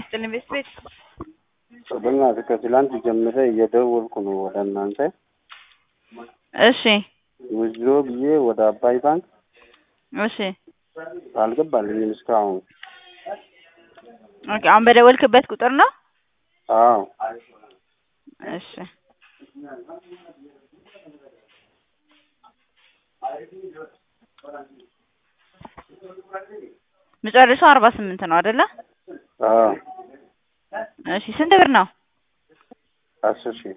ይስጥልኝ ቤት ቤት በእናትህ ከትላንት ጀምሬ እየደወልኩ ነው ወደ እናንተ እሺ ውዝሮ ብዬ ወደ አባይ ባንክ እሺ አልገባልኝም እስካሁን። ኦኬ አሁን በደወልክበት ቁጥር ነው? አዎ እሺ መጨረሻው አርባ ስምንት ነው አይደለ? አዎ እሺ ስንት ብር ነው? አስር ሺህ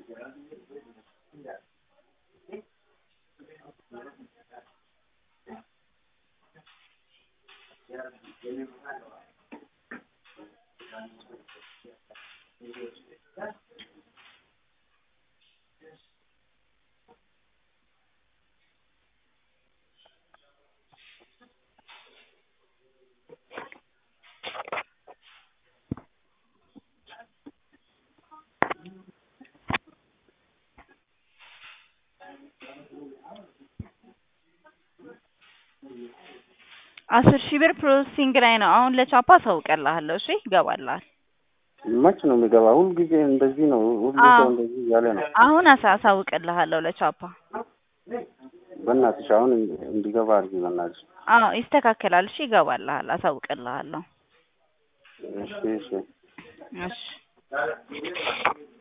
አስር ሺህ ብር ፕሮሰሲንግ ላይ ነው። አሁን ለቻፓ አሳውቅልሃለሁ። እሺ ይገባልሃል። መች ነው የሚገባ? ሁልጊዜ እንደዚህ ነው። ሁሉ አዎ። ሰው እንደዚህ እያለ ነው። አሁን አሳ አሳውቅልሃለሁ ለቻፓ። በእናትሽ አሁን እንዲገባ አድርጊ በእናትሽ። አዎ ይስተካከላል። እሺ ይገባልሃል። አሳውቅልሃለሁ። እሺ እሺ እሺ